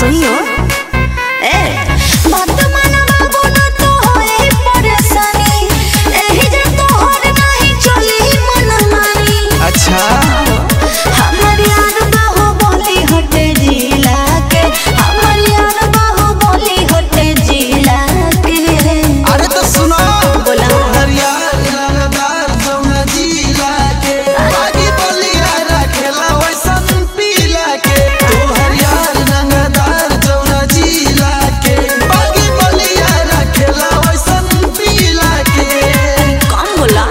सुनियो ए बात मानवा बोलो तो होए परेशानी एही जे तोहर नहीं चली मनमानी अच्छा हमर यार बाहु बोली हटे जिला के हमर यार बाहु बोली हटे जिला के अरे तो सुनो बोला। हरियार रंगदार जौना जिला के बागी बलिया रखेला वैसन पीला के तो हरियार रंगदार जौना जिला के बागी बलिया रखेला वैसन पीला के कौन बोला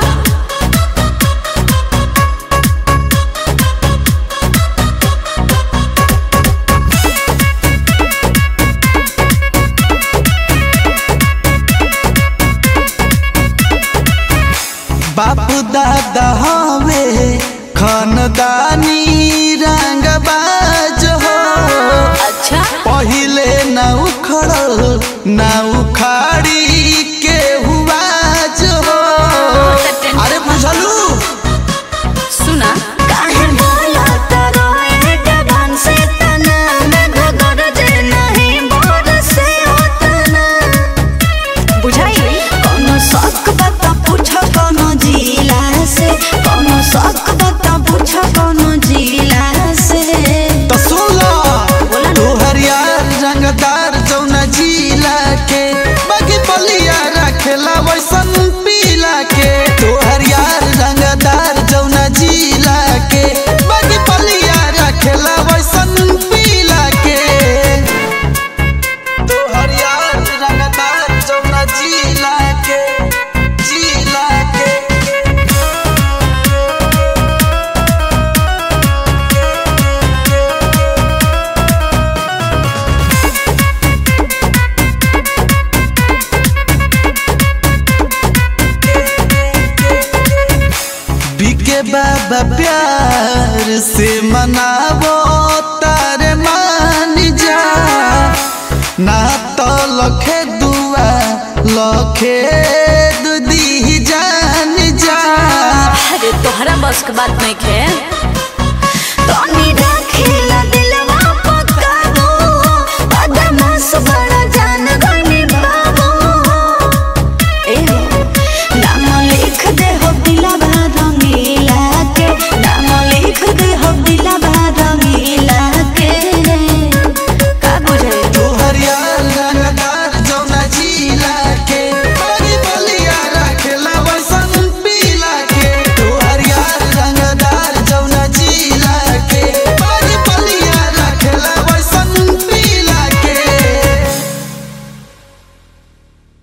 बापू दादा हवे खानदानी रंगबाज हो अच्छा पहिले ना उखड़ल ना उखाड़ी के हुआ जो हो अरे बुझलू सुना काहे बोला तारो एटा ढंग से तना में घगर जे नहीं बोर से होतना बुझाई कोनो शक बता पूछ कोनो जिला से कोनो शक बता पूछ कोनो जिला से तो सुन लो बोला ना। तू हरियार रंगदार जौना जिला के बाकी बलिया रखेला वैसन पीला के तू हरियार रंगदार जौना जिला के बाकी बलिया रखेला वैसन पीला के तू हरियार रंगदार जौना जिला के जिला के बिके बाबा प्यार से मनावो तारे मान जा ना तो लखे दुआ लखे दुदी जान जा अरे तोहरा बस के बात नहीं खे